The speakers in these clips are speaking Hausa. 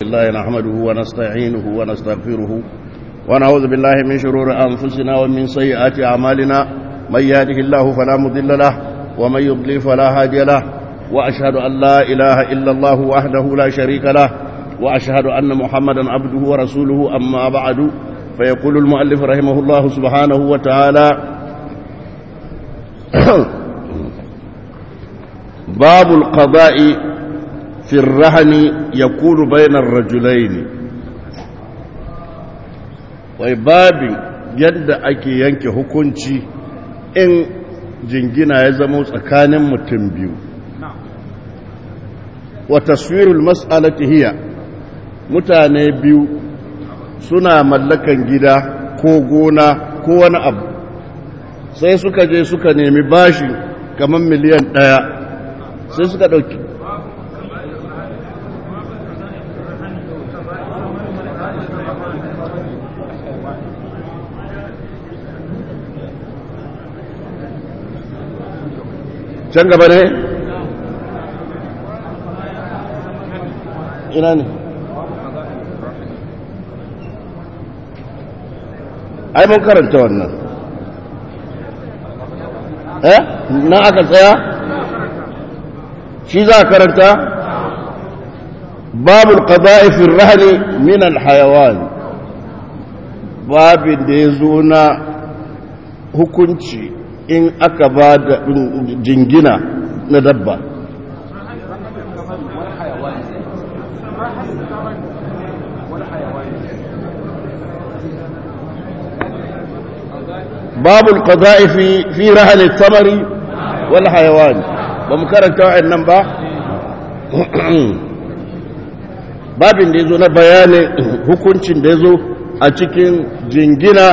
الله نحمده ونستعينه ونستغفره ونعوذ بالله من شرور أنفسنا ومن سيئات أعمالنا من يهده الله فلا مضل له ومن يضلل فلا هادي له وأشهد أن لا إله إلا الله وحده لا شريك له وأشهد أن محمدا عبده ورسوله أما بعد فيقول المؤلف رحمه الله سبحانه وتعالى باب القضاء في الرهن يكون بين الرجلين wai babin yadda ake yanke hukunci in jingina ya zama tsakanin mutum biyu wa taswirul mas'alati hiya mutane biyu suna mallakan gida ko gona ko wani abu sai suka je suka nemi bashi kamar miliyan ɗaya sai suka ɗauki can gaba ne ina ne ai mun karanta wannan eh na aka tsaya shi za a karanta babul qada'i fi rahli min al hayawan babin da ya zo na hukunci in aka ba da jingina na dabba babu alqada'i fi fi rahl al-thamari wal hayawan ba mu karanta wa'annan ba babin da yazo na bayanin hukuncin da yazo a cikin jingina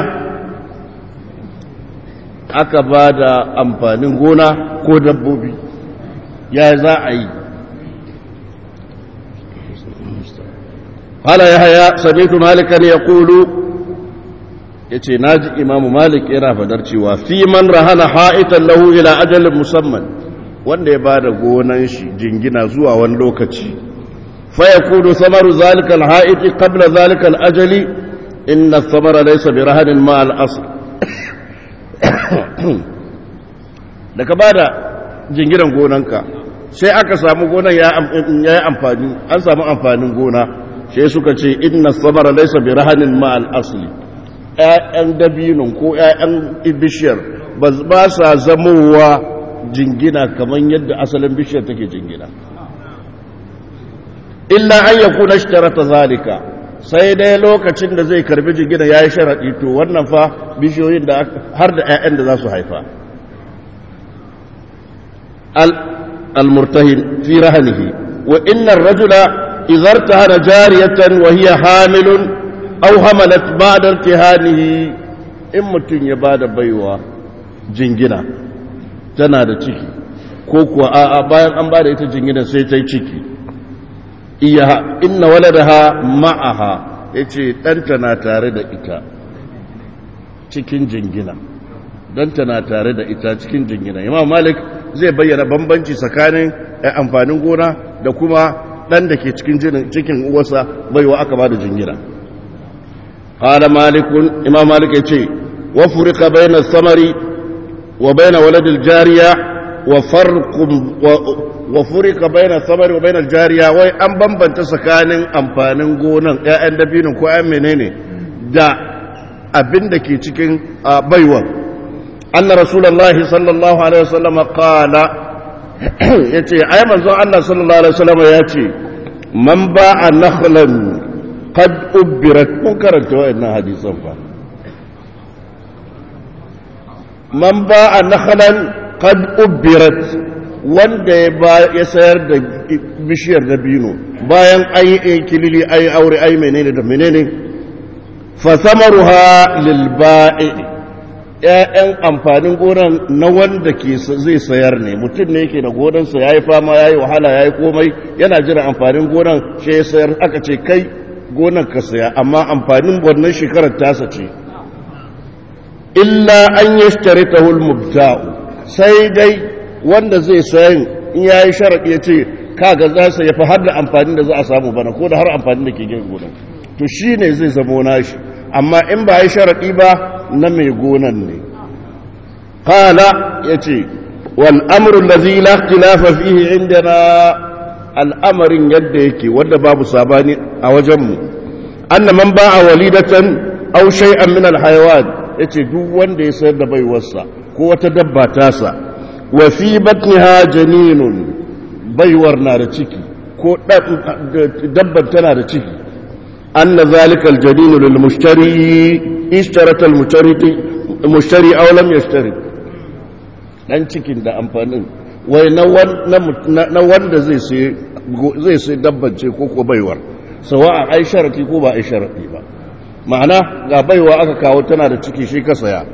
aka ba da amfanin gona ko dabbobi ya za a yi hala ya haya samitu malikan ya kulu ya ce na ji imamu malik yana fadar cewa fi man rahana ha'itan lahu ila ajalin musamman wanda ya ba da gonan shi jingina zuwa wani lokaci fa ya kudu samaru zalikal ha'iti qabla zalikal ajali inna samara laysa bi rahanin ma al asr da ka ba da jingiran gonanka sai aka samu gonan ya yi amfani an samu amfanin gona sai suka ce inna samara laisa bi rahanin ma al-asli ƴaƴan dabinin ko ƴaƴan bishiyar ba sa zamowa jingina kamar yadda asalin bishiyar take jingina illa an yakuna ishtarata zalika sai dai lokacin da zai karbi jingina ya yi sharaɗi to wannan fa bishiyoyin da har da 'ya'yan da za su haifa al-murtahin fi rahanihi wa innar rajula izar ta hana jariyatan wa hiya hamilun aw hamalat ba'da irtihanihi in mutum ya bada baiwa jingina tana da ciki ko kuwa a'a bayan an bada ita jingina sai ta yi ciki iya inna waladaha ma'aha yace ɗanta na tare da ita cikin jingina ɗanta na tare da ita cikin jingina imam malik zai bayyana bambanci tsakanin amfanin gona da kuma ɗan da ke cikin cikin uwarsa baiwa aka ba da jingina qala malikun imam malik yace wa furika bayna samari wa bayna waladil jariya wa farqum wa furika baina samari wa baina jariya wai an bambanta tsakanin amfanin gonan ƴaƴan dabinin ko ƴaƴan menene da abin da ke cikin baiwa anna rasulullahi sallallahu alaihi wasallam qala yace ai manzon Allah sallallahu alaihi wasallam yace man ba'a nakhlan qad ubbirat mun karanta wannan hadisan fa man ba'a nakhlan qad ubbirat wanda ya sayar da bishiyar dabino bayan an yi kilili an yi aure ai menene da menene fasamaruha lilba'i ‘ya'yan amfanin gonan na wanda ke zai sayar ne mutum ne yake da gonansa ya yi fama ya yi wahala ya yi komai yana jira amfanin gonan shi ya sayar aka ce kai gonan ka saya amma amfanin wannan shekarar tasa ce illa an yi shi ta mubta'u sai dai wanda zai sayan in ya yi sharaɗi ya ce kaga za su yafi har da amfani da za a samu bana ko da har amfani da ke gina gonan to shi ne zai zamo nashi amma in ba yi sharaɗi ba na mai gonan ne kala ya ce wal amrun da zai lafa fihi inda na al'amarin yadda yake wanda babu sabani a wajenmu anna man ba a walidatan aw shay'an min al-hayawan yace duk wanda ya sayar da baiwarsa ko wata dabba tasa wa fi batniha janinun baiwar na da ciki ko dabban tana da ciki anna zalika al-janin lil mushtari ishtarata al-mushtari mushtari aw lam yashtari dan cikin da amfanin wai na wanda zai sai zai sai dabban ce ko ko baiwar sawa ai sharati ko ba ai sharati ba ma'ana ga baiwa aka kawo tana da ciki shi ka saya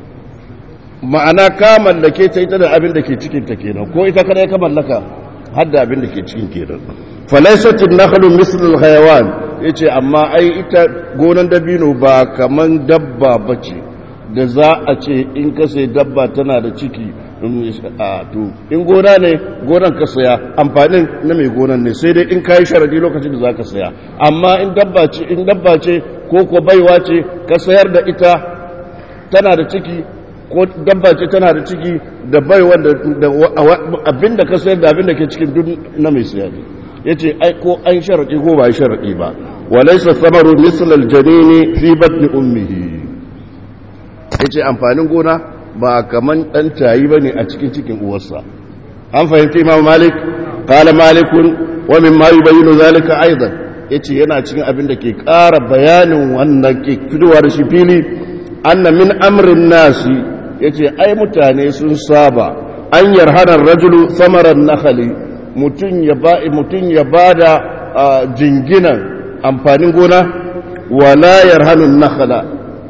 ma'ana ka mallake ta ita da abin da ke cikin ta kenan ko ita kada ka mallaka har da abin da ke cikin kenan falaysat an-nakhlu misl al-hayawan yace amma ai ita gonan dabino ba kaman dabba bace da za a ce in ka sai dabba tana da ciki to in gona ne gonan ka saya amfanin na mai gonan ne sai dai in kayi sharadi lokacin da za ka saya amma in dabba ce in dabba ce ko ko baiwa ce ka sayar da ita tana da ciki ko dabba ce tana da ciki da baiwa da abinda ka sayar da abinda ke cikin duk na mai saya ne yace ai ko an sharadi ko ba sharadi ba walaysa samaru misl al-janini fi batni ummihi yace amfanin gona ba kaman ɗan tayi ba ne a cikin cikin uwarsa an fahimci imam malik kala malikun wa min ma yubayyinu zalika aidan yace yana cikin abin da ke ƙara bayanin wannan ke fitowa da shi fili anna min amrin nasi yace ai mutane sun saba an yarhana rajulu samaran nakhali mutun ya ba mutun ya bada jinginan amfanin gona wala yarhanu nakhala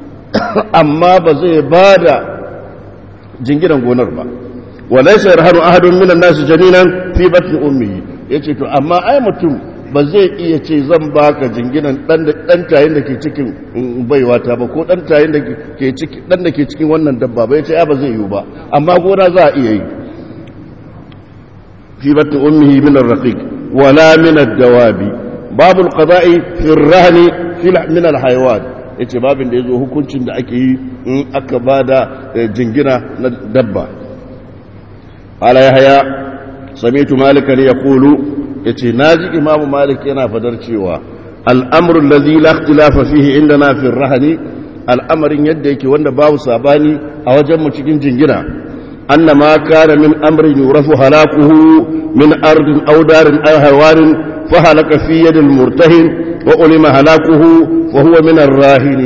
amma ba zai bada jinginan gonar ba walaysa yarhanu ahadun minan nasi janinan fi batni ummihi yace to amma ai mutum ba zai iya ce zan baka jinginan dan dan tayin da ke cikin baiwa ta ba ko dan tayin da ke cikin dan da ke cikin wannan dabba ba yace ai ba zai yiwu ba amma gona za a iya yi fi batni ummihi min ar-raqiq wala min ad-dawabi babu al-qada'i fi ar-rahni fi min al-hayawan yace babin da yazo hukuncin da ake yi in aka bada jingina na dabba ala yahya sami'tu malikan yaqulu yace naji imamu malik yana fadar cewa al'amru allazi la ikhtilafa fihi indana fi ar-rahni al'amarin yadda yake wanda babu sabani a wajen mu cikin jingina anna ma kana min amrin yurafu halakuhu min ardin aw darin aw hawanin fa halaka fi yadi al-murtahin wa ulima halakuhu wa huwa min ar-rahin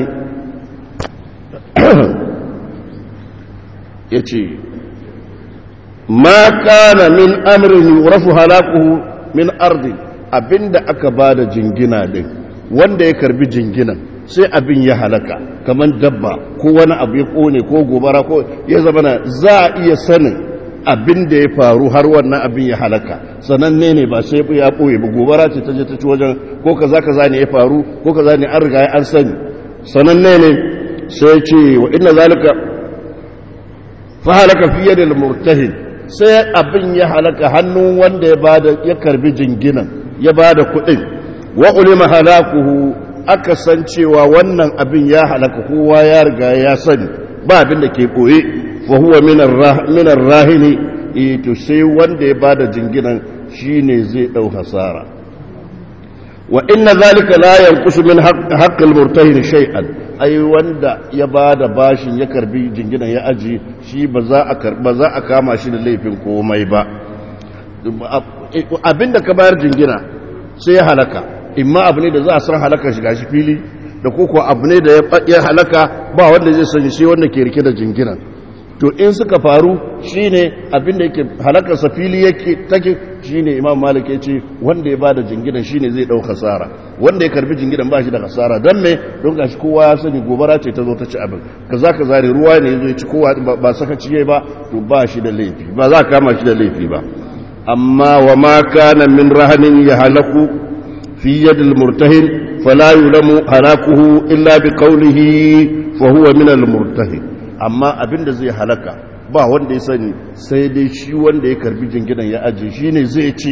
yace ma kana min amrin yurafu halakuhu min ardin abinda aka bada jingina din wanda ya karbi jinginan sai abin ya halaka kamar dabba ko wani abu ya kone ko gobara ko ya zama na za a iya sanin abin da ya faru har wannan abin ya halaka sananne ne ba sai ya ɓoye ba gobara ce ta je ta ci wajen ko kaza kaza ne ya faru ko kaza ne an riga an sani sananne ne sai ce wa inna zalika fa halaka fi yadil murtahin sai abin ya halaka hannun wanda ya bada ya karbi jinginan ya bada kuɗin wa ulima halakuhu aka san cewa wannan abin ya halaka kowa ya riga ya sani ba abin da ke ɓoye fa huwa minar rahini to sai wanda ya bada jinginan shine zai ɗau hasara wa inna zalika la yanqusu min haqqil murtahin shay'an ai wanda ya bada bashin ya karbi jinginan ya aji shi ba za a karba za a kama shi da laifin komai ba abinda ka bayar jingina sai ya halaka imma abu ne da za a san halaka shiga shi fili da koko abu ne da ya halaka ba wanda zai sani sai wanda ke rike da jinginan to in suka faru shine abin da yake halakarsa fili yake take shine imam malik ya ce wanda ya bada jinginan shine zai dau hasara wanda ya karbi jinginan ba shi da hasara don me don gashi kowa ya sani gobara ce ta zo ta ci abin kaza kaza ne ruwa ne yazo ya ci kowa ba sakaci yayi ba to ba shi da laifi ba za ka kama shi da laifi ba amma wa ma kana min rahanin ya halaku في يد المرتهن فلا يلم هلاكه إلا بقوله فهو من المرتهن amma abin da zai halaka ba wanda ya sani sai dai shi wanda ya karbi jinginan ya ajiye shi ne zai ce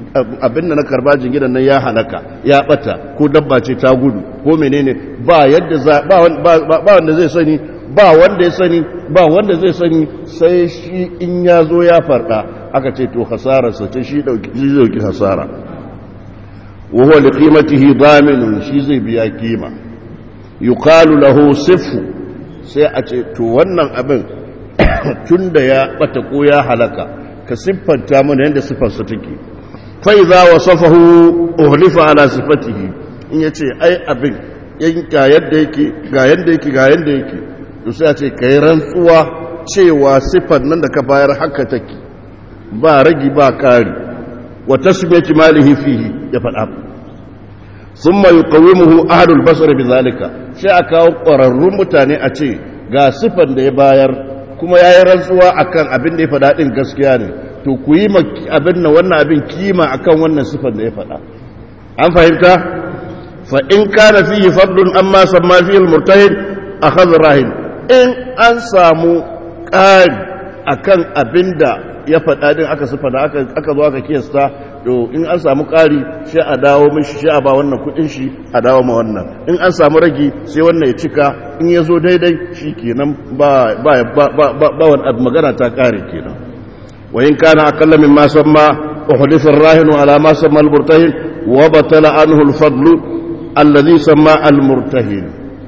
abin da na karba jinginan nan ya halaka ya bata ko dabba ce ta gudu ko menene ba yadda za ba wanda zai sani ba wanda ya sani ba wanda zai sani sai shi in ya zo ya farda aka ce to hasararsa ce shi dauki hasara wa huwa li qimatihi daminun shi zai biya kima yuqalu lahu sifu sai a ce to wannan abin tunda ya bata ko ya halaka ka siffanta mana yadda siffarsa take fa idza wasafahu uhlifa ala sifatihi in yace ai abin ga yadda yake ga yadda yake ga yadda yake to sai a ce kai rantsuwa cewa siffar nan da ka bayar haka take ba ragi ba kari wa tasmiyati malihi fihi ya faɗa thumma yuqawimuhu ahlul basr bidhalika sai a kawo ƙwararrun mutane a ce ga siffar da ya bayar kuma ya yi rantsuwa akan abin da ya faɗa ɗin gaskiya ne to ku yi abin na wannan abin kima akan wannan siffar da ya faɗa an fahimta fa in kana fihi fadlun amma samma fihi al-murtahid akhadha rahin in an samu ƙari akan abin da ya faɗa din aka sifa da aka zo aka kiyasta to in an samu ƙari shi a dawo mishi shi a ba wannan kuɗin shi a dawo ma wannan in an samu ragi sai wannan ya cika in ya zo daidai shi kenan ba ba ba ba wani magana ta ƙare kenan wa in kana aqalla min ma samma uhdithu ar-rahinu ala ma samma al-murtahin wa batala anhu al-fadlu alladhi samma al-murtahin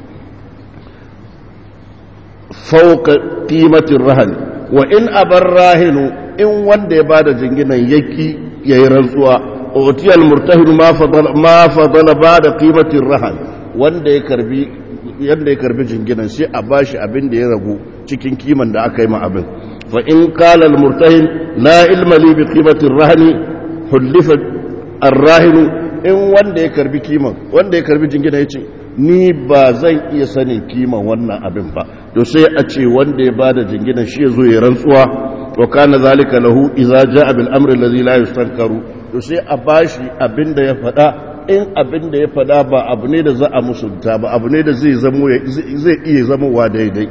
fawqa qimati ar-rahn wa in abar rahinu in wanda ya bada jinginan yaki yayi rantsuwa utiyal murtahid ma fadala ma fadala bada qimatir rahan wanda ya karbi yanda ya karbi jinginan sai a bashi abin da ya ragu cikin kiman da aka yi ma abin fa in qala al murtahid la ilma li bi qimatir rahani hulifa ar rahin in wanda ya karbi kiman wanda ya karbi jinginan yace ni ba zan iya sanin kiman wannan abin ba to sai a ce wanda ya bada jinginan shi ya zo ya rantsuwa wa kana zalika lahu idza jaa bil amri alladhi la yustankaru to sai a bashi abinda ya fada in abinda ya fada ba abu ne da za a musunta ba abu ne da zai zamo zai iya zamowa daidai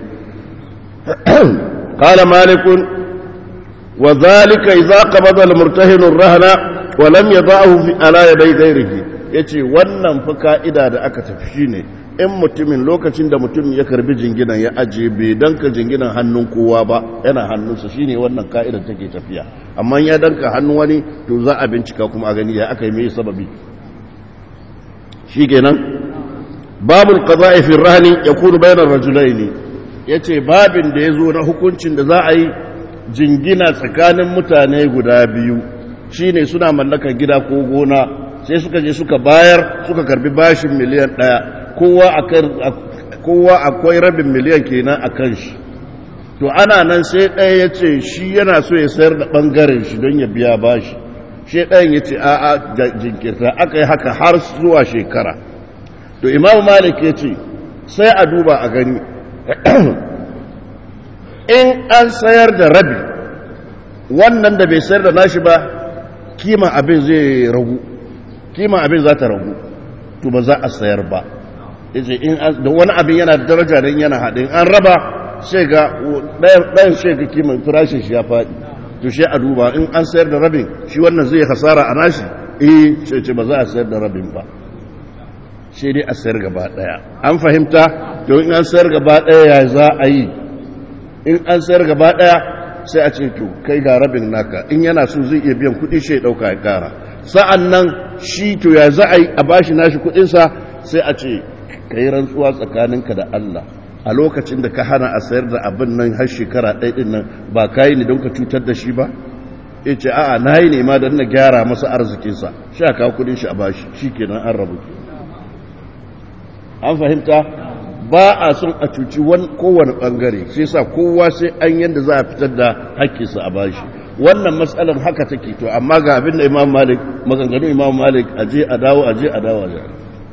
qala malik wa zalika idza qabada al murtahin ar-rahna wa lam yadahu fi ala yaday ghayrihi yace wannan fa ka'ida da aka tafi shine in mutumin lokacin da mutum ya karbi jinginan ya ajiye bai danka jinginan hannun kowa ba yana hannunsa shine wannan ka'idar take tafiya amma ya danka hannun wani to za a bincika kuma a gani ya aka yi mai sababi shikenan babul qada'i fi rahni yakunu bayna ar-rajulayn yace babin da yazo na hukuncin da za a yi jingina tsakanin mutane guda biyu shine suna mallakar gida ko gona sai suka je suka bayar suka karbi bashin miliyan ɗaya kowa akwai rabin miliyan kenan a kan shi to ana nan sai ɗaya ya ce shi yana so ya sayar da ɓangaren shi don ya biya bashi shi ɗayan ya ce a'a jinkirta aka yi haka har zuwa shekara to imam malik ya ce sai a duba a gani in an sayar da rabi wannan da bai sayar da nashi ba kima abin zai ragu kima abin za ta ragu to ba za a sayar ba yace in da wani abin yana da daraja dan yana haɗin an raba sai ga ɗayan sai ga kiman farashin shi ya faɗi to shi a duba in an sayar da rabin shi wannan zai hasara a nashi eh sai ce ba za a sayar da rabin ba shi dai a sayar gaba ɗaya an fahimta to in an sayar gaba ɗaya ya za a yi in an sayar gaba ɗaya sai a ce to kai ga rabin naka in yana so zai iya biyan kuɗi shi ya ɗauka ya ƙara sa'an nan shi to ya za a yi a bashi nashi kuɗinsa sai a ce ka yi rantsuwa tsakaninka da Allah a lokacin da ka hana a sayar da abin nan har shekara ɗaya ɗin nan ba ka yi ne don ka cutar da shi ba ya ce a'a na yi nema don na gyara masa arzikinsa shi a kawo kudin shi a bashi shi kenan an rabu an fahimta ba a son a cuci kowane ɓangare sai sa kowa sai an yadda za a fitar da haƙƙinsa a bashi wannan matsalar haka take to amma ga abin da imam malik maganganu imam malik aje a dawo aje a dawo aje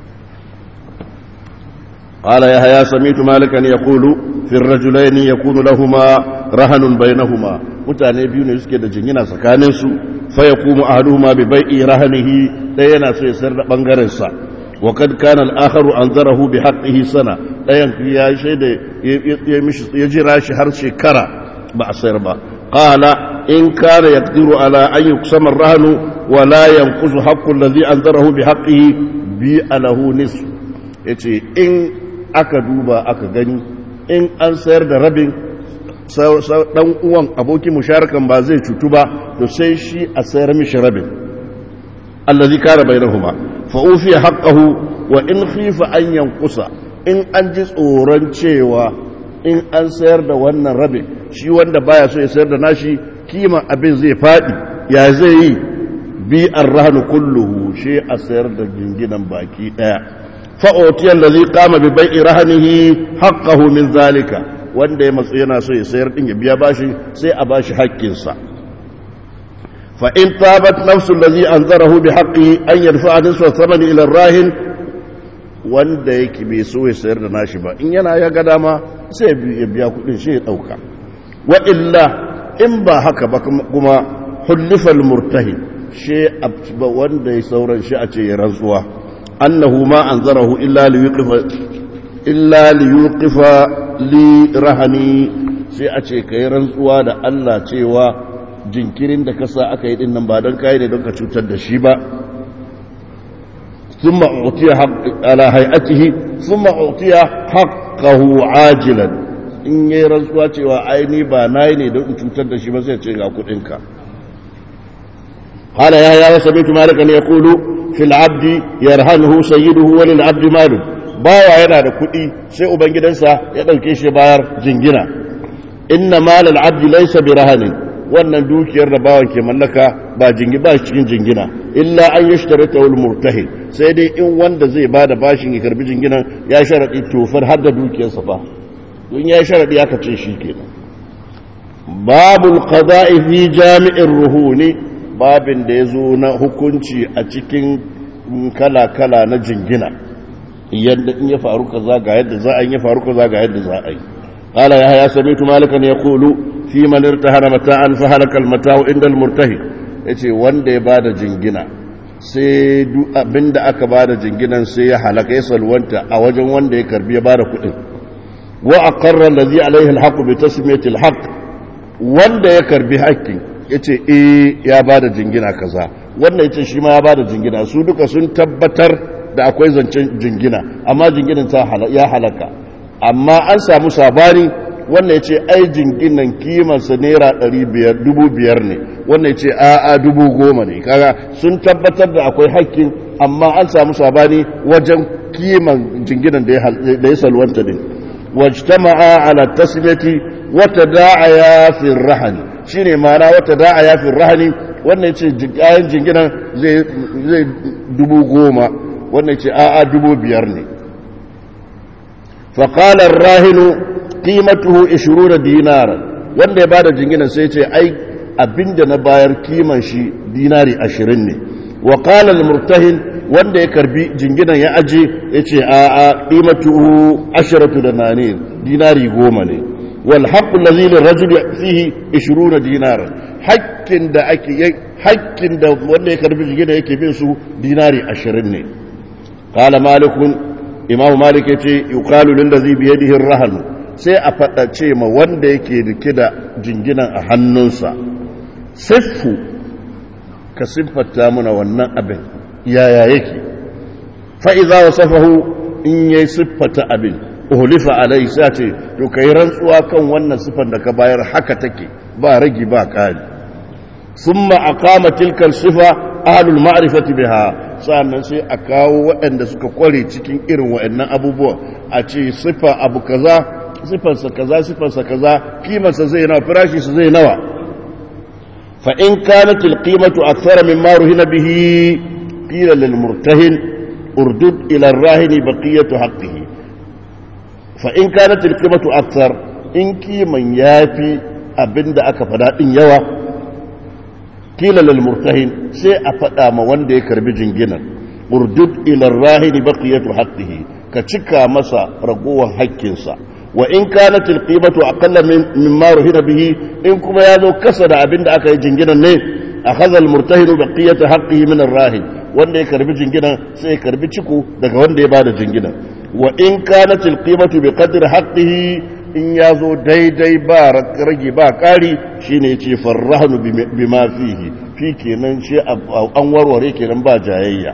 قال يحيى سميت مالكا يقول في الرجلين يكون لهما رهن بينهما mutane biyu ne suke da jingina tsakanin su fa yaqumu ahaduhuma bi bai'i rahanihi daya yana so ya sayar da bangaren sa wa kad kana al-akharu anzarahu bi haqqihi sana dayan ya shaida ya mishi ya jira shi har shekara ba a sayar ba qala in kana yaqdiru ala an yuqsama ar-rahnu ولا ينقص حق الذي أنذره بحقه بأله نصف yace in aka duba aka gani in an sayar da rabin dan uwan abokin musharakan ba zai cutu ba to sai shi a sayar mishi rabin allazi kana bainahuma fa ufiya haqqahu wa in khifa an yanqusa in an ji tsoron cewa in an sayar da wannan rabin shi wanda baya so ya sayar da nashi kima abin zai fadi ya zai yi bi arrahnu kulluhu shi a sayar da ginginan baki daya fa utiyal ladhi qama bi bai'i rahnihi haqqahu min zalika wanda ya matsu yana so ya sayar din ya biya bashi sai a bashi haƙƙinsa fa in tabat nafsu allazi anzarahu bi haqqi an yarfa'a nisfa thamani ila rahin wanda yake bai so ya sayar da nashi ba in yana ya ga dama sai ya biya kudin shi ya dauka wa illa in ba haka ba kuma hullifal murtahi shi wanda ya sauran shi a ce ya rantsuwa annahu ma anzarahu illa li yuqifa illa li yuqifa li rahani sai a ce kai rantsuwa da Allah cewa jinkirin da kasa aka yi din nan ba don kai ne don ka cutar da shi ba ثم أعطي حق على هيئته ثم أعطي حقه عاجلا in yi rantsuwa cewa aini ba na yi ne don in cutar da shi ba sai ce ga kudinka hala ya ya wasa bitu malika ne ya kulu fil abdi yarhanuhu sayyiduhu wa lil abdi malu bawa yana da kudi sai ubangidansa ya dauke shi bayar jingina inna malal abdi laysa bi rahanin wannan dukiyar da bawan ke mallaka ba jingi ba cikin jingina illa an yashtarita wal murtahi sai dai in wanda zai bada bashin ya karbi jinginan ya sharadi tofar har da dukiyarsa fa don ya sharadi aka ce shi kenan babul qada'i fi jami'ir ruhuni babin da yazo na hukunci a cikin kala kala na jingina yadda in ya faru kaza ga yadda za a yi ya faru kaza ga yadda za a yi قال يا سمعت مالكا يقول في من ارتهن متاعا فهلك المتاع عند المرتهن yace wanda ya bada jingina sai duk abinda aka bada jinginan sai ya halaka ya salwanta a wajen wanda ya karbi ya bada kuɗin wa aqarra allazi alaihi alhaq bi tasmiyati alhaq wanda ya karbi haƙƙin yace eh ya bada jingina kaza wanda yace shi ma ya bada jingina su duka sun tabbatar da akwai zancen jingina amma jinginan ta ya halaka amma an samu sabani wannan ya ce ai jinginan kimansa naira dubu biyar ne wannan ya ce a'a dubu goma ne kaga sun tabbatar da akwai hakkin amma an samu sabani wajen kiman jinginan da ya salwanta ne wajtama'a ala tasmiyati wata da'aya fi rahani shine ma'ana wata da'aya fi rahani wannan ya ce ayan jinginan zai dubu goma wannan ya ce a'a dubu biyar ne فقال الراهن قيمته 20 دينارا wanda ya bada jinginan sai ce ai abinda na bayar kiman shi dinari 20 ne wa qala al murtahin wanda ya karbi jinginan ya aje yace a a qimatuhu 10 dananir dinari 10 ne wal haqq alladhi lil rajul fihi 20 dinara hakkin da ake hakkin da wanda ya karbi jinginan yake bin su dinari 20 ne qala malikun imamu malik ya ce yuqalu lillazi bi yadihi ar sai a fada ce ma wanda yake rike da jinginan a hannunsa siffu ka siffata muna wannan abin yaya yake fa idza wasafahu in yayi siffata abin uhlifa alai sai ce to kai rantsuwa kan wannan siffar da ka bayar haka take ba ragi ba kari summa aqama tilka sifa ahlul ma'rifati biha sa'annan sai a kawo waɗanda suka kware cikin irin waɗannan abubuwan a ce siffa abu kaza siffarsa kaza siffarsa kaza kimarsa zai nawa firashi su zai nawa fa in kanat alqimatu akthara mimma ruhina bihi qila lil murtahin urdud ila ar-rahin baqiyatu haqqihi fa in kanat alqimatu akthar in kiman yafi abinda aka fada din yawa kila lil murtahin sai a faɗa ma wanda ya karbi jinginan urdud ila rahini baqiyatu haqqihi ka cika masa ragowar haƙƙinsa wa in kanat al qimatu aqalla mimma ruhina bihi in kuma ya zo kasa da abin da aka yi jinginan ne akhadha al murtahinu baqiyatu haqqihi min ar rahin wanda ya karbi jinginan sai ya karbi ciko daga wanda ya bada jinginan wa in kanat al qimatu bi qadri haqqihi in ya zo daidai ba rage ba ƙari shi ne ce farrahanu bima fihi fi kenan shi an warware kenan ba jayayya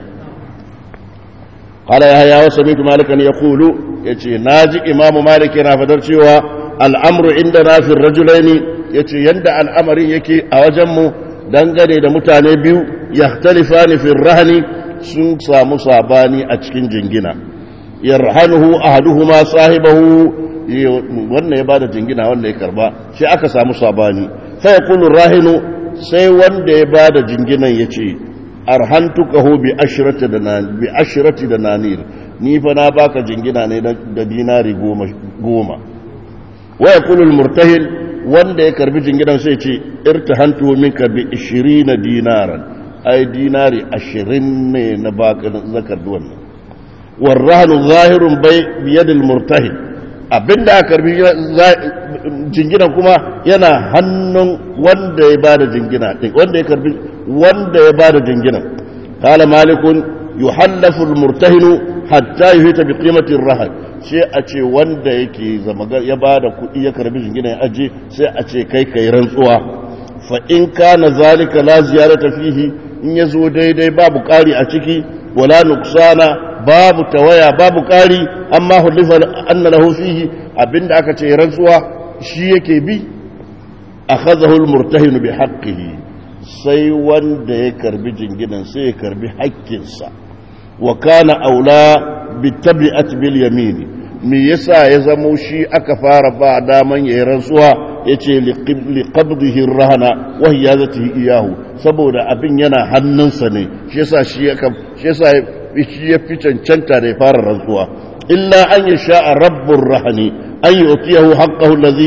qala ya ya sami'tu malikan yaqulu yace naji imamu malik yana fadar cewa al'amru inda na fi rajulaini yace yanda al'amarin yake a wajen mu dangane da mutane biyu yahtalifani fi rahani sun samu sabani a cikin jingina yarhanuhu ahaduhuma sahibahu wannan ya bada jingina wanda ya karba shi aka samu sabani fa yaqulu rahinu sai wanda ya bada jinginan yace arhantukahu bi ashrati da bi ashrati da nanir ni fa na baka jingina ne da dinari goma goma wa yaqulu almurtahin wanda ya karbi jinginan sai ce irtahantu minka bi 20 dinaran ai dinari 20 ne na baka zakar wannan warrahnu zahirun bai biyadil murtahin abinda aka karbi jingina kuma yana hannun wanda ya bada jingina din wanda ya karbi wanda ya bada jingina qala malikun yuhallafu almurtahinu hatta yuhita bi qimati arrahan sai a ce wanda yake zama ya bada kuɗi ya karbi jingina ya aje sai a ce kai kai rantsuwa fa in kana zalika la ziyarata fihi in yazo daidai babu ƙari a ciki wala nuksana babu tawaya babu ƙari amma hulifa anna lahu fihi abinda aka ce rantsuwa shi yake bi akhadhahu almurtahin bi haqqihi sai wanda ya karbi jinginan sai ya karbi haƙƙinsa wa kana aula bi tabi'at bil yamin me yasa ya zamo shi aka fara ba daman yayin rantsuwa yace li qabdihi rahana wa hiyazatihi iyahu saboda abin yana hannunsa ne shi yasa shi shi yasa shi ya fi cancanta da ya fara rantsuwa illa an yi sha'a rabbin rahani an yi otiyahu haƙƙahu lazi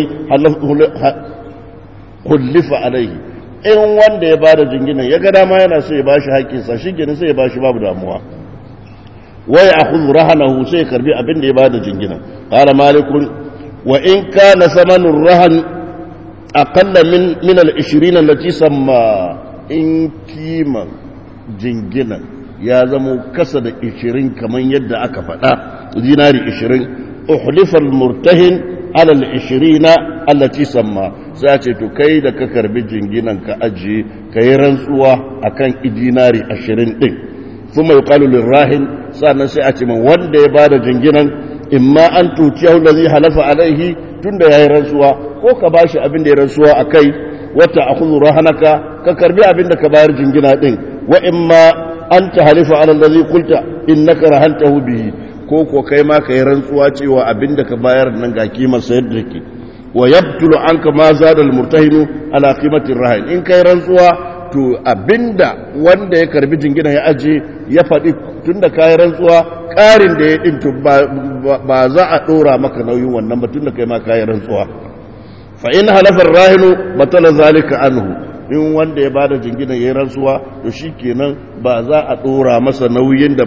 hullifa alaihi in wanda ya bada jinginan ya ga dama yana so ya ba shi haƙƙinsa shi gini sai ya ba shi babu damuwa wai a kuzu rahanahu sai ya karbi abin da ya bada jinginan ƙara malikun wa in ka na samanin rahan aƙalla min al-ishirin allati samma in kiman jinginan ya zamo kasa da ishirin kamar yadda aka faɗa dinari ishirin uhlifar murtahin alal ishirina allati samma za ce to kai da ka karbi jinginan ka ajiye ka yi rantsuwa a kan dinari ashirin ɗin sun mai kalulun rahin sannan sai a ce man wanda ya bada jinginan imma an tuci yau da zai halafa alaihi tun da ya yi rantsuwa ko ka ba shi abin da ya rantsuwa a kai wata a kuzu rahanaka ka karbi abin da ka bayar jingina ɗin wa imma an ta halifa alallazi kulta innaka rahantahu bihi ko ko kai ma kai rantsuwa cewa abinda ka bayar nan ga kimar sayar da ke wa yabtulu anka ma zada almurtahinu ala qimati rahin in kai rantsuwa to abinda wanda ya karbi jingina ya aje ya faɗi tunda kai rantsuwa ƙarin da ya din to ba za a dora maka nauyin wannan ba tunda kai ma kai rantsuwa fa in halafa rahinu batala zalika anhu in wanda ya bada jingina ya yi rantsuwa to shi kenan ba za a ɗora masa nauyin da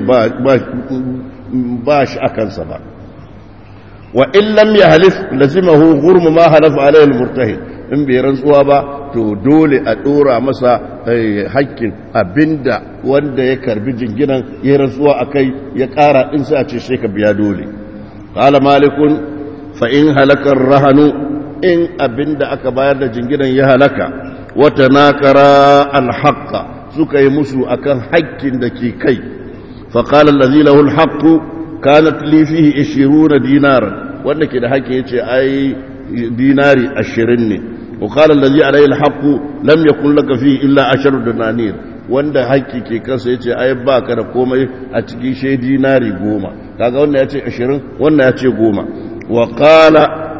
ba shi a kansa ba wa in lam ya halif lazimahu gurmu ma halafa alayhi murtahi in bai rantsuwa ba to dole a ɗora masa hakkin abinda wanda ya karbi jinginan ya rantsuwa a kai ya ƙara in sai a ce sai ka biya dole qala malikun fa in halakar rahanu in abinda aka bayar da jinginan ya halaka wata nakara alhaƙa suka yi musu akan haƙƙin da ke kai faƙalar lazi lahul haƙƙu kanat lifihi ishiruna dinaran wanda ke da haƙƙi ya ce ai dinari ashirin ne وقال الذي عليه الحق لم يكن لك فيه إلا عشر دنانير wanda haƙƙi ke kansa ya ce ai ba ka da komai a cikin shai dinari goma kaga wannan ya ce ashirin wannan ya ce goma wa qala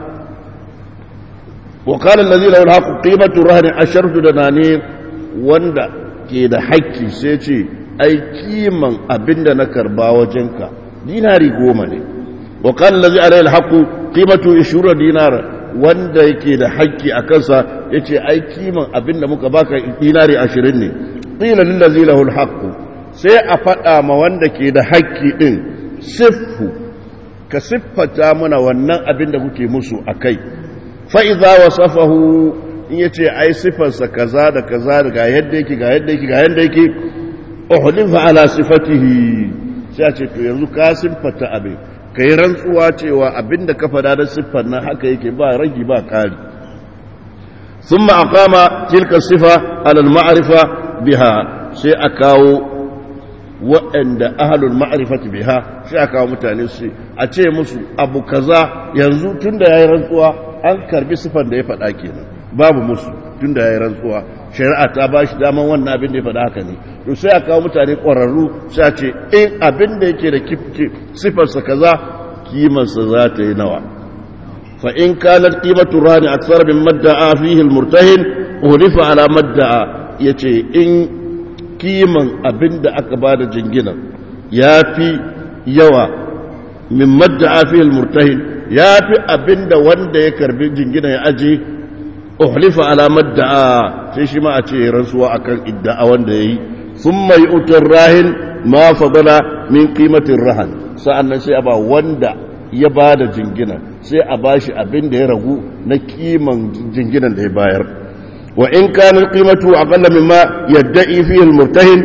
وقال الذي له الحق قيمة الرهن عشرة دنانير وندا ke da haƙƙi sai ce ai kiman abinda na karba wajenka dinari goma ne wa qala allazi alayhi alhaqu qimatu 20 dinar wanda yake da haƙƙi a kansa yace ai kiman abinda muka baka dinari 20 ne qila lil ladzi lahu alhaqu sai a faɗa ma wanda ke da haƙƙi din siffu ka siffata mana wannan abinda kuke musu akai fa'iza wa safahu in ya ce ai sifarsa kaza da kaza da ga yadda yake ga yadda yake ga yadda yake uhulifa ala sifatihi sai a ce to yanzu ka siffata abin ka yi rantsuwa cewa abin da ka fada da siffar nan haka yake ba ragi ba kari sun ma'akama tilka sifa alal ma'arifa biha sai a kawo waɗanda ahalul ma'rifati biha sai a kawo mutane su a ce musu abu kaza yanzu tunda yayi rantsuwa an karbi sifan da ya faɗa kenan babu musu tunda yayi rantsuwa shari'a ta ba shi daman wannan abin da ya faɗa haka ne to sai a kawo mutane ƙwararru sai a ce in abin da yake da sifarsa kaza kimarsa za ta yi nawa fa in kanat qimatu rani aksar min madda'a fihi almurtahin ulifa ala madda'a yace in kiman abin da aka bada jingina yafi yawa min madda'a fihi almurtahin yafi abin da wanda ya karbi jingina ya aje uhlifa ala madda'a sai shi ma a ce rantsuwa akan idda'a wanda yayi thumma yu'tir rahin ma fadala min qimatir rahan sa'annan sai a ba wanda ya ba da jingina sai a ba shi abin da ya ragu na kiman jinginan da ya bayar wa in kanin qimatu aqalla mimma yadda'i fihi al-murtahin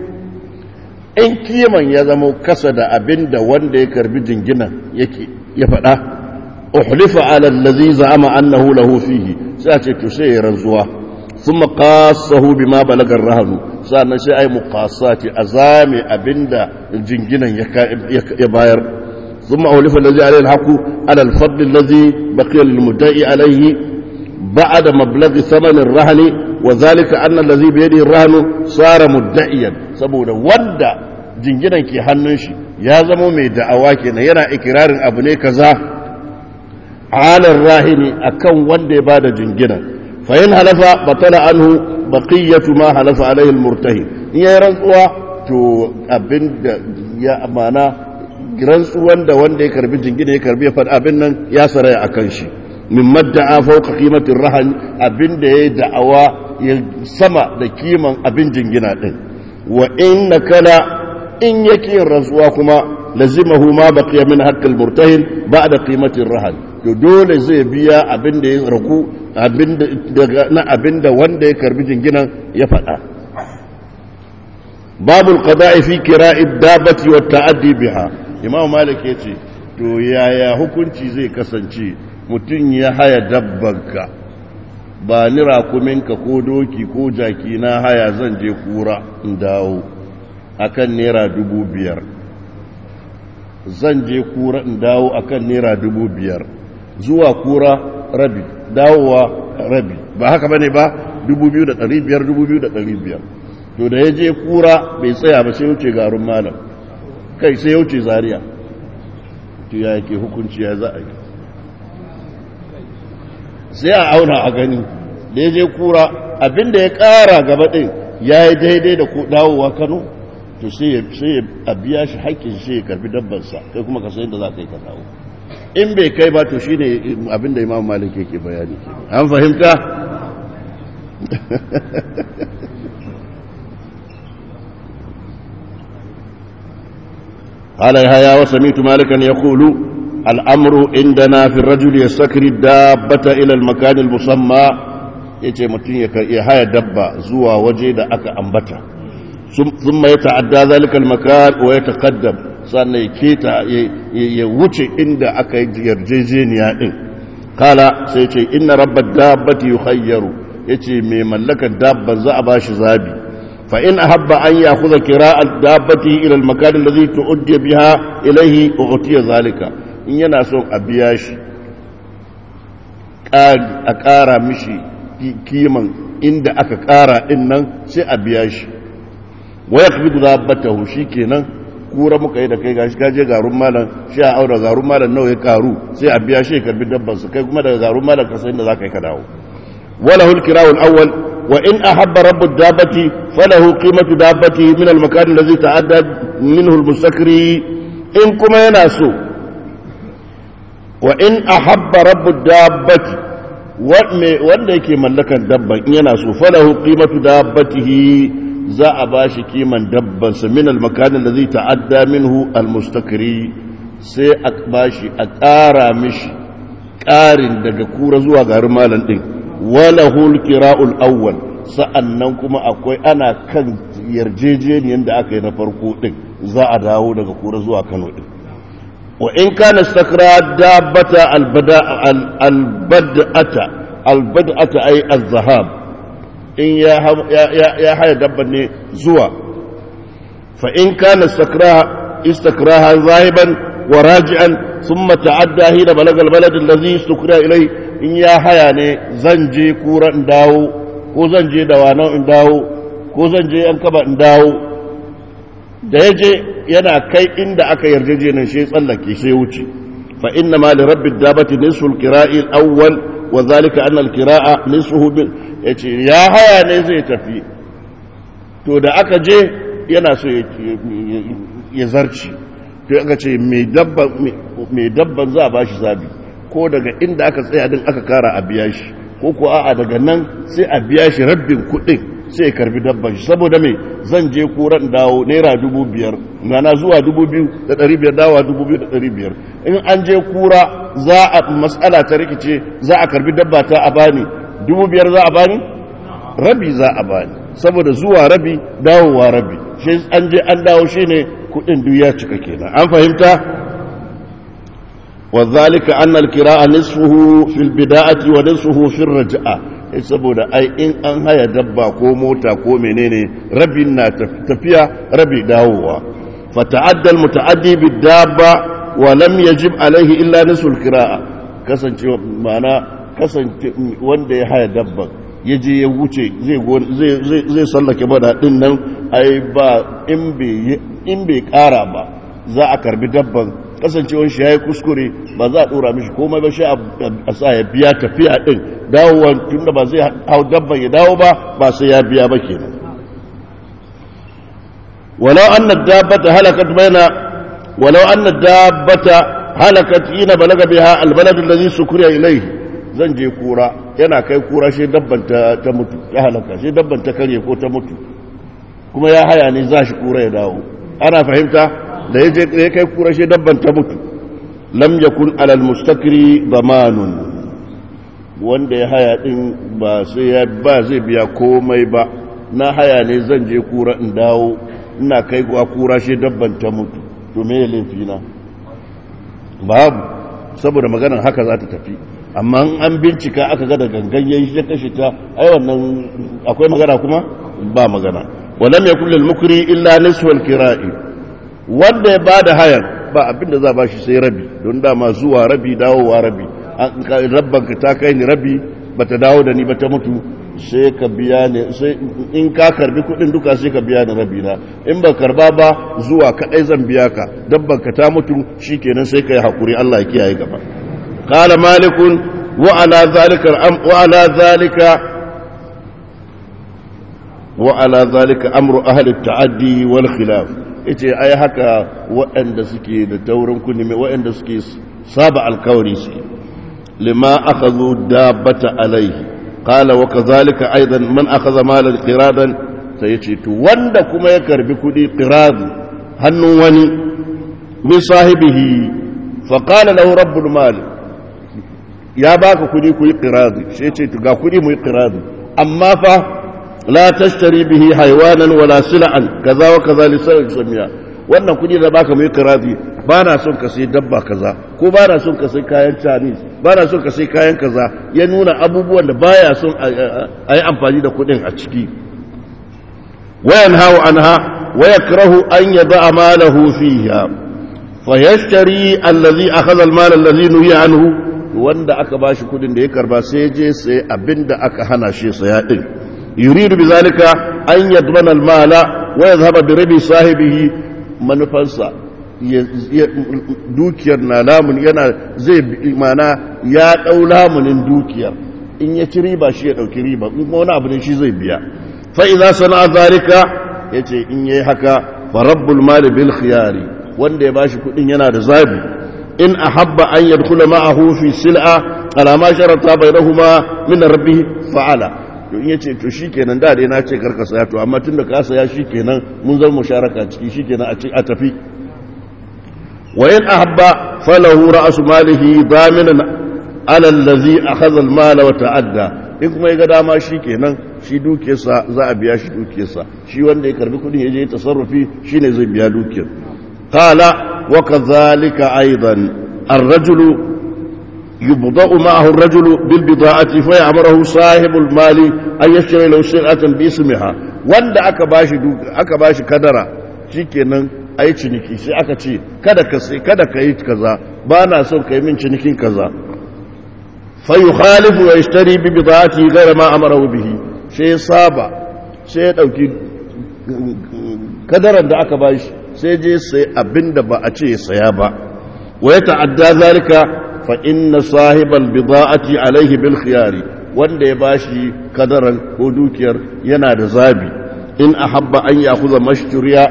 in kiman ya zama kasa da abin da wanda ya karbi jingina yake ya faɗa uhlifa ala allazi za'ama annahu lahu fihi sai a ce to sai ya ranzuwa thumma qassahu bima balaga ar-rahnu sannan sai ai muqassati azami abinda jinginan ya bayar ثم أولف الذي عليه الحق على الفضل الذي بقي للمدعي عليه بعد مبلغ ثمن الرهن وذلك أن الذي بيده الرهن صار مدعيا سبونا وندا jinginan ke hannun shi ya zama mai da'awa kenan yana ikirarin abu ne kaza alar rahini akan wanda ya bada jingina fa in halafa batala anhu baqiyatu ma halafa alaihi almurtahi in yayi rantsuwa to abinda ya amana rantsuwan da wanda ya karbi jingina ya karbi ya faɗi abin nan ya saraya a kan shi min madda'a fauka kimatin rahan abin da ya yi da'awa ya sama da kiman abin jingina ɗin wa in na kala in yake yin rantsuwa kuma lazimahu ma baqiya min haqqil murtahin ba'da qimatir rahan to dole zai biya abin da ya ragu abin da na abin da wanda ya karbi jinginan ya faɗa babul qada'i fi kira'id dabati wa ta'addi biha imam malik ya ce to yaya hukunci zai kasance mutum ya haya dabbanka ba ni rakuminka ko doki ko jaki na haya zan je kura in dawo akan naira dubu biyar zan je kura in dawo akan naira dubu biyar zuwa kura rabi dawowa rabi ba haka bane ba dubu biyu da ɗari biyar dubu biyu da ɗari biyar to da ya je kura bai tsaya ba sai wuce garin malam kai sai yauce zariya to ya yake hukunci ya za a yi sai a auna a gani da ya je kura abinda ya kara gaba ɗin ya yi daidai da dawowa kano to sai a biya shi haƙƙin shi ya karbi dabbansa kai kuma ka sayin da za ka yi ka dawo in bai kai ba to shi ne abinda imam malik yake bayani ke an fahimta قال يحيى وسمعت مالكا يقول الامر عندنا في الرجل يستكري الدابة الى المكان المسمى yace mutum ya haya dabba zuwa waje da aka ambata thumma yata'adda zalika al-makan wa yataqaddam sannan ya keta ya wuce inda aka yi yarjejeniya din kala sai ce inna rabbad dabbati yukhayyaru yace mai mallakar dabban za a bashi zabi فإن أحب أن يأخذ كراء دابته إلى المكان الذي تؤدي بها إليه أعطي ذلك إن يناسون أبياش أكارا مشي كيما إند أكارا إنن سي أبياش ويقبض دابته شيكينا kura muka yi da kai gashi kaje garun malam shi a aura garun malam nawa ya karu sai a biya shi karbi dabban su kai kuma daga garun malam ka san da zaka yi ka dawo wala hul kirawul awwal وإن أحب رب الدابة فله قيمة دابته من المكان الذي تعدى منه المستكري إن كما يناسو وإن أحب رب الدابة wanda yake mallakan dabban in yana so falahu qimatu dabbatihi za a bashi kiman dabbansa min al-makan alladhi ta'adda minhu al-mustakri sai a bashi a ƙara mishi ƙarin daga kura zuwa garin malam din walahul kira'ul awwal sa'annan kuma akwai ana kan yarjejeniyar da aka yi na farko din za a dawo daga kura zuwa Kano din wa in kana istakra dabbata albada albad'ata albad'ata ay az-zahab in ya haya dabban ne zuwa fa in kana istakraha zahiban wa raji'an thumma ta'adda hina balagal balad allazi istukra ilai in ya haya ne zan je kura in dawo ko zan je da wanan in dawo ko zan je yan kaba in dawo da ya je yana kai inda aka yarjejenin shi tsallake sai wuce fa inna ma li rabbi dabati nisfu al-qira'i al-awwal wa dhalika anna al-qira'a nisfuhu bil yace ya haya ne zai tafi to da aka je yana so ya zarci to aka ce mai dabban mai dabban za a bashi zabi ko daga inda aka tsaya din aka kara a biya shi ko ko a'a daga nan sai a biya shi rabbin kuɗin sai ya karbi dabban shi saboda mai zan je kuran dawo naira dubu biyar mana zuwa dubu biyu da ɗari biyar dawa dubu biyu da ɗari biyar in an je kura za a matsala ta rikice za a karbi dabba ta a bani dubu biyar za a bani rabi za a bani saboda zuwa rabi dawowa rabi shi an je an dawo shi ne kuɗin duk ya cika kenan an fahimta وذلك أن الكراء نصفه في البداءة ونصفه في الرجعة saboda ai in an haya dabba ko mota ko menene rabin na tafiya rabi dawowa fata'addal muta'addi bidabba wa lam yajib alaihi illa nisful qira'a kasance ma'ana kasance wanda ya haya dabba ya je ya wuce zai zai zai sallake bada din nan ai ba in bai in bai kara ba za a karbi dabban kasancewar shi ya yi kuskure ba za a ɗora mishi komai ba shi a sa ya biya tafiya ɗin dawowar tun da ba zai hau dabban ya dawo ba ba sai ya biya ba kenan walau an na dabbata halakat baina walau an na dabbata halakat ina balaga biha albaladun da zai sukuriya ilai zan je kura yana kai kura shi dabban ta mutu ta halaka shi dabban ta karye ko ta mutu kuma ya haya ne za shi kura ya dawo ana fahimta da ya je ya kai kura shi dabban ta mutu lam yakun alal mustakri zamanun wanda ya haya din ba sai ya ba zai biya komai ba na haya ne zan je kura in dawo ina kai kuwa kura shi dabban ta mutu to me laifi na babu saboda maganar haka za ta tafi amma an bincika aka ga da gangan yayi shi kashe ta ai wannan akwai magana kuma ba magana walam yakul lil mukri illa nisfu al kira'i wanda ya ba da hayan ba abinda za ba shi sai rabi don dama zuwa rabi dawowa rabi rabbanka ta kai ni rabi ba ta dawo da ni ba ta mutu sai ka biya ne sai in ka karbi kudin duka sai ka biya ni rabi na in ba karba ba zuwa kadai zan biya ka dabbanka ta mutu shikenan sai ka yi hakuri Allah ya kiyaye gaba qala malikun wa ala zalika wa ala zalika wa ala zalika amru ahli at-ta'addi wal khilaf yace ai haka waɗanda suke da taurin kunni waɗanda suke saba alkawari su lima akhadhu dabbata alaihi qala wa kadhalika aidan man akhadha malan qiradan sai yace to wanda kuma ya karbi kudi qirad hannun wani min sahibihi fa qala lahu rabbul mal ya baka kudi ku yi qirad sai yace to ga kudi mu yi qirad amma fa la tashtari bihi haywanan wala sil'an kaza wa kaza li samiya wannan kudi da baka mai kirazi ba na son ka sai dabba kaza ko ba na son ka sai kayan chinese ba na son ka sai kayan kaza ya nuna abubuwan da baya son a yi amfani da kudin a ciki wayan hawa anha wa yakrahu an yada malahu fiha fa yashtari allazi akhadha al-mal allazi nuhiya anhu wanda aka bashi kudin da ya karba sai je sai abinda aka hana shi saya din يريد بذلك أن يضمن المال ويذهب بربي صاحبه manufansa dukiyar na lamun yana zai mana ya ɗau lamunin dukiyar in ya ci riba shi ya ɗauki riba in wani abu ne shi zai biya fa'iza sana zarika ya ce in yi haka farabbul mali bil khiyari wanda ya bashi kuɗin yana da zabi in a habba an yadkula ma'ahu fi sil'a alama sharata bai rahuma min rabbi fa'ala to in yace to shikenan da dai na ce karka saya to amma tunda ka saya shikenan mun zama musharaka ciki shikenan a a tafi wa in ahabba falahu ra'su malihi daminan ala allazi akhadha al-mala wa ta'adda in kuma yaga dama shikenan shi dukiyarsa za a biya shi dukiyarsa shi wanda ya karbi kudin yaje tasarrufi shine zai biya dukiyar qala wa kadhalika aidan ar-rajulu يبضأ معه الرجل بالبضاعة فيأمره صاحب المال أن يشتري له سلعة باسمها wanda aka bashi aka bashi kadara shikenan ai ciniki sai aka ce kada ka sai kada ka yi kaza ba na son ka yi min cinikin kaza fa yukhalifu wa yashtari bi bidati ghayra ma amara bihi sai saba sai ya dauki kadaran da aka bashi sai je sai abinda ba a ce ya saya ba wa ya ta'adda zalika fa inna sahibal bida'ati alaihi bil khiyari wanda ya bashi kadaran ko dukiyar yana da zabi in ahabba an yakhudha mashturiya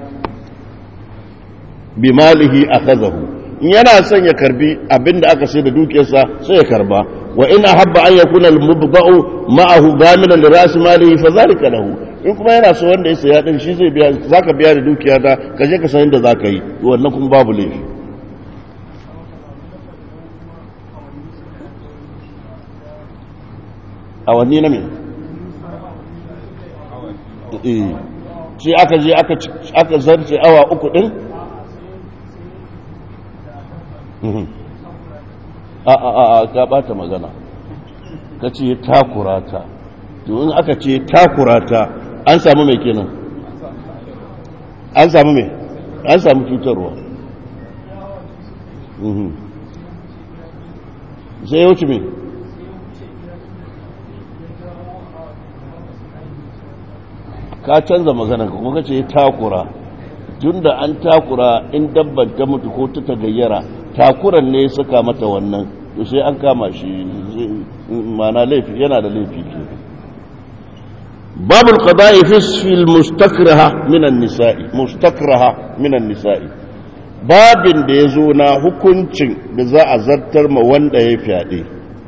bi malihi akhadahu in yana son ya karbi abinda aka sai da dukiyarsa sai ya karba wa in ahabba an yakuna al mubda'u ma'ahu daminan li ras malihi fa zalika lahu in kuma yana so wanda ya saya din shi zai biya zaka biya da dukiya da kaje ka san inda zaka yi wannan kuma babu laifi awanni na me shi aka je aka zarce awa uku din a a a ka bata magana ka ce takurata in aka ce takurata an samu mai kenan an samu mai an samu cutarwa sai ya wuce mai ka canza magana kuma ka ce takura tun da an takura in dabban ta mutu ko ta tagayyara takuran ne suka mata wannan to sai an kama shi mana laifi yana da laifi ke babul qada'i fi al-mustakraha min an-nisa'i mustakraha min an-nisa'i babin da yazo na hukuncin da za a zartar ma wanda ya fyaɗe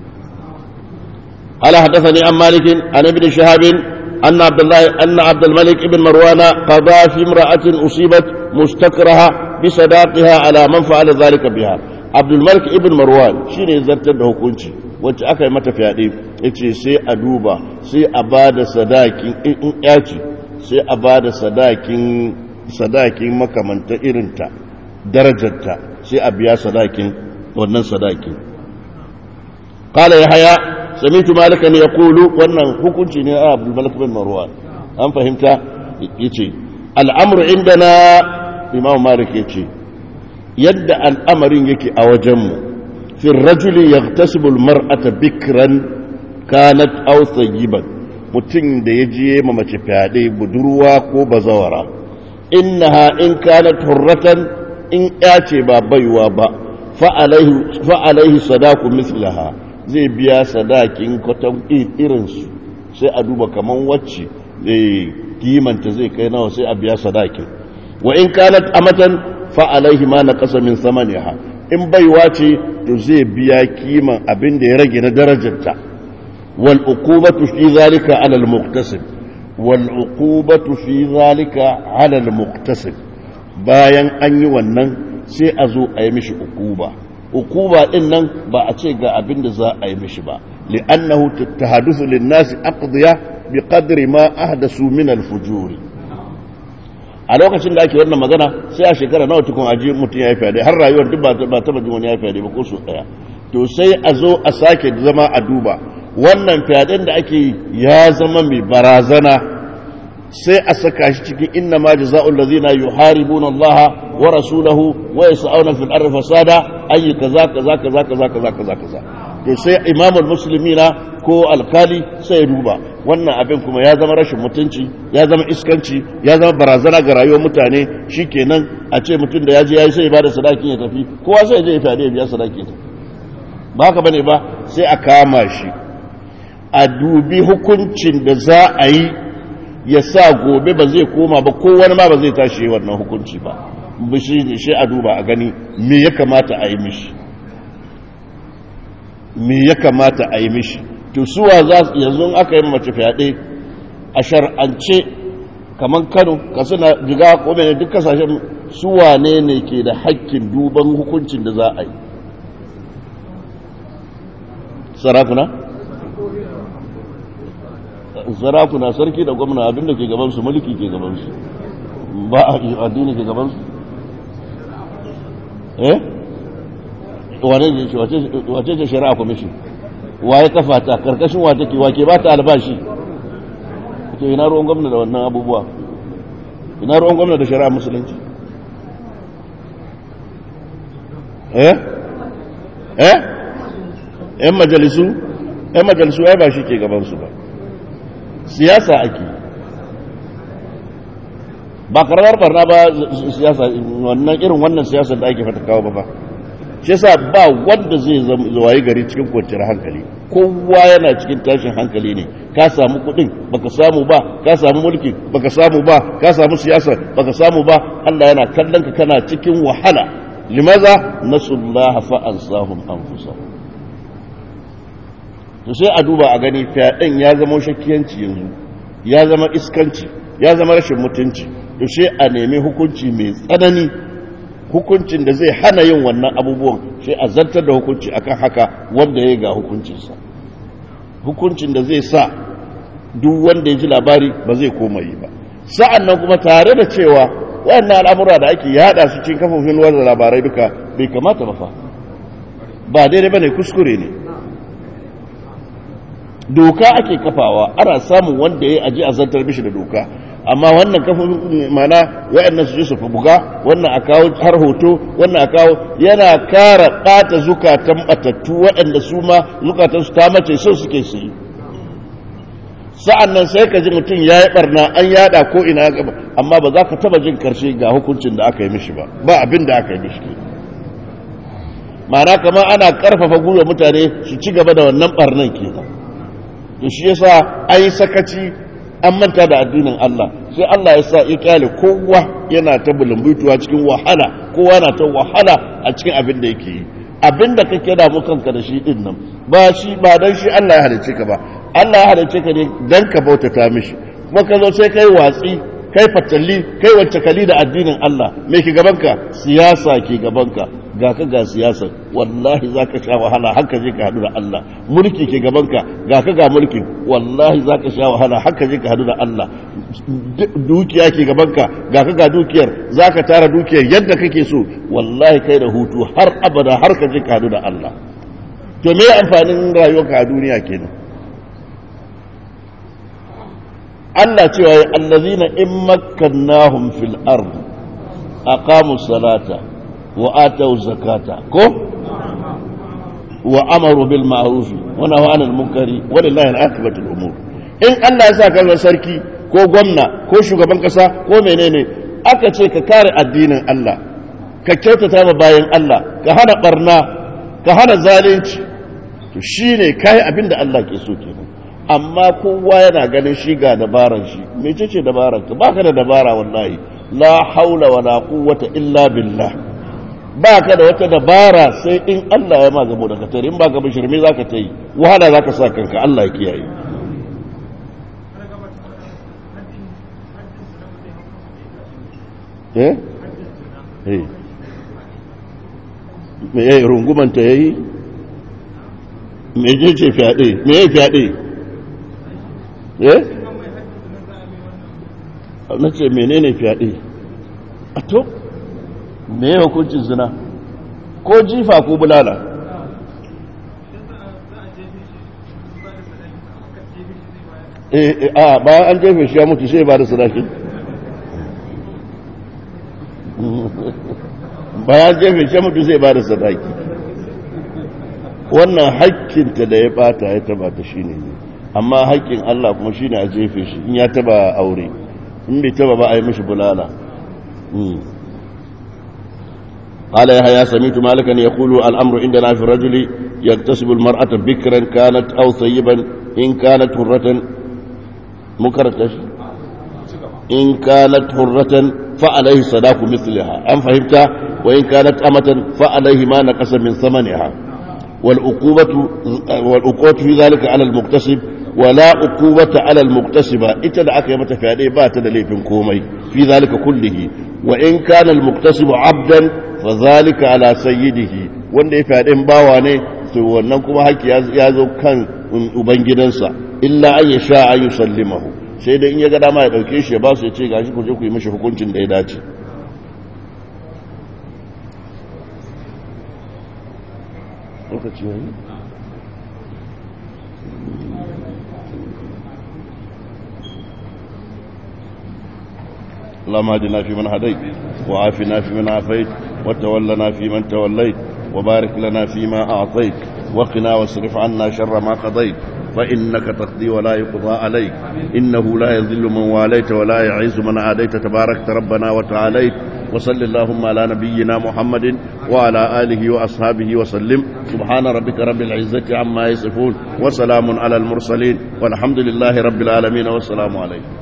ala hadathani an malikin an ibn shahabin أن عبد الله أن عبد الملك بن مروان قضى في امرأة أصيبت مستكرها بصداقها على من فعل ذلك بها عبد الملك ابن مروان شيء زرتر da hukunci wacce aka yi mata fyaɗe yace sai a duba sai a ba da sadakin in yaci sai a ba da sadakin sadakin makamanta irinta darajarta sai a biya sadakin wannan sadakin قال يحيى سمعت مالكا يقول wannan hukunci ne a Abdul Malik bin Marwan an fahimta yace al'amru indana Imam Malik yace yadda al'amarin yake a wajenmu fi rajuli yaghtasibu al-mar'ata bikran kanat aw thayyiban mutum da ya je ma mace fyaɗe budurwa ko bazawara innaha in kanat hurratan in ya ce ba baiwa ba fa alaihi sadaku mislaha zai biya sadakin kwatan irinsu sai a duba kaman wacce kimanta zai kai nawa sai a biya sadakin wa in kanat amatan fa alaihi ma na kasa min samaniha in baiwa ce to zai biya kiman abin da ya rage na darajarta wal uqubatu fi zalika ala al muqtasib wal uqubatu fi zalika ala al muqtasib bayan an yi wannan sai a zo a yi mishi uquba ukuba din nan ba a ce ga abin da za a yi mishi ba li'annahu tahaddathu lin-nasi aqdiya bi qadri ma ahdasu min al-fujuri a lokacin da ake wannan magana sai a shekara nawa tukun aji mutum ya yi fyaɗe har rayuwar duk ba ta jin wani ya yi fyaɗe ba ko su ɗaya to sai a zo a sake zama a duba wannan fyaɗen da ake ya zama mai barazana sai a saka shi cikin inna ma jaza'ul ladzina yuharibuna Allah wa rasulahu wa yas'una fil ardi fasada ayi kaza kaza kaza kaza kaza kaza kaza to sai imamul muslimina ko alkali sai ya duba wannan abin kuma ya zama rashin mutunci ya zama iskanci ya zama barazana ga rayuwar mutane shikenan a ce mutum da ya je yayi sai ya bada sadaki ya tafi kowa sai ya je ya fade ya biya sadaki ya tafi ba haka bane ba sai a kama shi a dubi hukuncin da za a yi ya sa gobe ba zai koma ba ko wani ma ba zai tashi wannan hukunci ba bishi ne shi a duba a gani me ya kamata a yi mishi me ya kamata a yi mishi to suwa za yanzu aka yi mace fyaɗe a shar'ance kamar kano ka suna jiga ko mai duk kasashen suwa ne ne ke da hakkin duban hukuncin da za a yi sarakuna? sarakuna sarki da gwamna abinda ke gabansu mulki ke gabansu ba a addini ke gabansu eh wane ne ce wace ce shari'a commission waye kafa ta karkashin wa take wake ba ta albashi to ina ruwan gwamna da wannan abubuwa ina ruwan gwamna da shari'a musulunci eh eh yan majalisu yan majalisu ai ba shi ke gabansu ba siyasa ake ba karamar barna ba siyasa wannan irin wannan siyasar da ake fata kawo ba ba shi yasa ba wanda zai zawayi gari cikin kwanciyar hankali kowa yana cikin tashin hankali ne ka samu kudin baka samu ba ka samu mulki baka samu ba ka samu siyasa baka samu ba Allah yana kallon ka kana cikin wahala limaza nasullaha fa ansahum anfusahum to sai a duba a gani fyaɗen ya zama shakkiyanci yanzu ya zama iskanci ya zama rashin mutunci to sai a nemi hukunci mai tsanani hukuncin da zai hana yin wannan abubuwan sai a zartar da hukunci akan haka wanda ya ga hukuncinsa hukuncin da zai sa duk wanda ya ji labari ba zai koma yi ba sa'an nan kuma tare da cewa wayannan al'amura da ake yada su cikin kafofin watsa labarai duka bai kamata ba fa ba daidai bane kuskure ne doka ake kafawa ana samun wanda ya aji a zartar mishi da doka amma wannan kafin mana wayannan su je su buga wannan a kawo har hoto wannan a kawo yana kara ɓata zukatan batattu waɗanda su ma zukatan su ta mace so suke su yi sa'an nan sai ka ji mutum ya yi ɓarna an yada ko ina gaba amma ba za ka taba jin karshe ga hukuncin da aka yi mishi ba ba abin da aka yi mishi ma'ana kama ana ƙarfafa gwiwa mutane su ci gaba da wannan ɓarnan kenan to shi yasa an yi sakaci an manta da addinin Allah sai Allah ya sa ya kyale kowa yana ta bulumbutuwa cikin wahala kowa na ta wahala a cikin abin da yake yi abin da kake da mu kanka da shi din nan ba shi ba dan shi Allah ya halicce ka ba Allah ya halicce ka ne dan ka bautata mishi kuma ka zo sai kai watsi kai fatalli kai wacce kali da addinin Allah me ke gabanka siyasa ke gabanka ga ka ga siyasa wallahi za ka sha wahala haka je ka hadu da Allah mulki ke gabanka ga ka ga mulki wallahi za ka sha wahala haka je ka hadu da Allah dukiya ke gabanka ga ka ga dukiyar za ka tara dukiyar yadda kake so wallahi kai da hutu har abada har ka je ka hadu da Allah to me amfanin rayuwarka a duniya kenan Allah cewa ya allazina in makkannahum fil ard aqamu salata wa atau zakata ko wa amaru bil ma'ruf wa nahaw 'anil munkari walillahi al-aqibatu al-umur in Allah ya sa ka sarki ko gwamna ko shugaban kasa ko menene aka ce ka kare addinin Allah ka kyautata ma bayan Allah ka hana barna ka hana zalunci to shine kai abinda Allah ke so kenan amma kowa yana ganin shi ga dabaran shi mece ce dabaran ka baka da dabara wallahi la haula wala quwwata illa billah baka da wata dabara sai in Allah ya ma gabo daga tare in baka bishirme zaka ta yi wahala zaka sa kanka Allah ya kiyaye eh eh me yayi rungumanta yayi me je ce fyaɗe me yayi fyaɗe eh na ce menene fyaɗe a to me hukuncin zina ko jifa ko bulala a bayan an jefe shi ya mutu sai ba da sadaki bayan jefe shi ya mutu sai ba da sadaki wannan hakkinta da ya bata ya taba ta shine ne amma haƙƙin Allah kuma shine a jefe shi in ya taba aure in bai taba ba a yi mishi bulala قال يحيى سمعت مالكا يقول الامر عندنا في الرجل يكتسب المرأة بكرا كانت او ثيبا ان كانت حرة مكرت ان كانت حرة فعليه صداق مثلها ام فهمت وان كانت أمة فعليه ما نقص من ثمنها والعقوبة والعقوبة في ذلك على المكتسب ولا عقوبة على المكتسبة اتدعى كما تفعله بات ليفن كومي في ذلك كله وإن كان المكتسب عبدا فذلك على سيده wanda ya fyaɗin bawa ne to wannan kuma haƙƙi ya zo kan ubangidansa illa an ya sha an yi sallimahu sai dai in ya ga dama ya ɗauke shi ya ba su ya ce gashi ku je ku yi mashi hukuncin da ya dace lokaci yayi اللهم اهدنا فيمن هديت وعافنا فيمن عافيت وتولنا فيمن توليت وبارك لنا فيما أعطيت وقنا واصرف عنا شر ما قضيت فإنك تقضي ولا يقضى عليك إنه لا يذل من واليت ولا يعز من عاديت تباركت ربنا وتعاليت وصل اللهم على نبينا محمد وعلى آله وأصحابه وسلم سبحان ربك رب العزة عما يصفون وسلام على المرسلين والحمد لله رب العالمين والسلام عليكم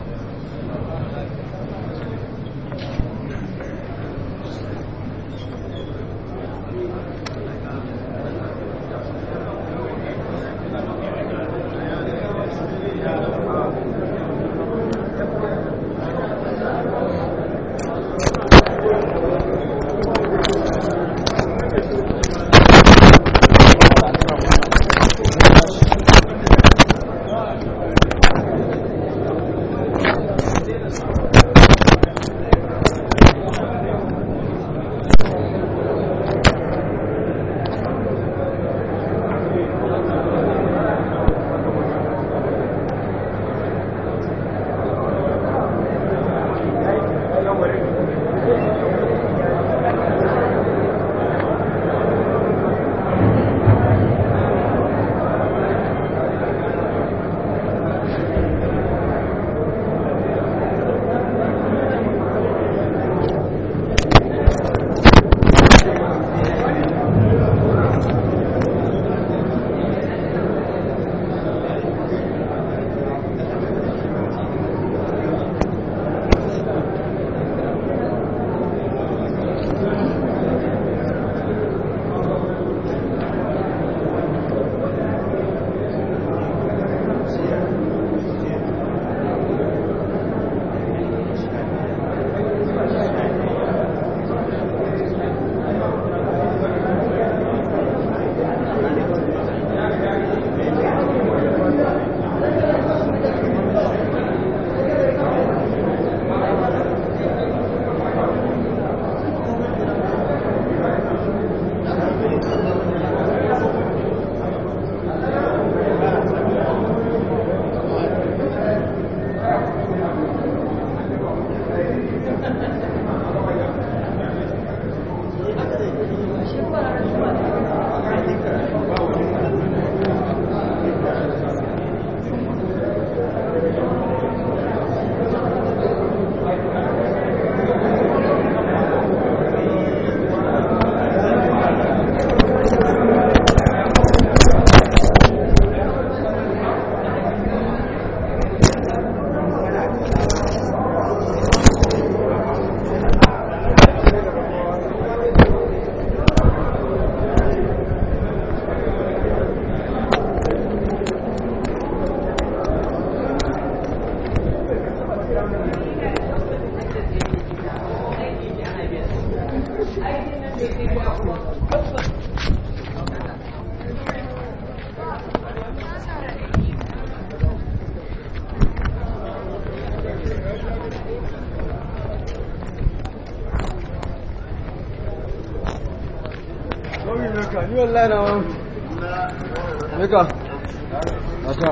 ni wallahi na wani meka aka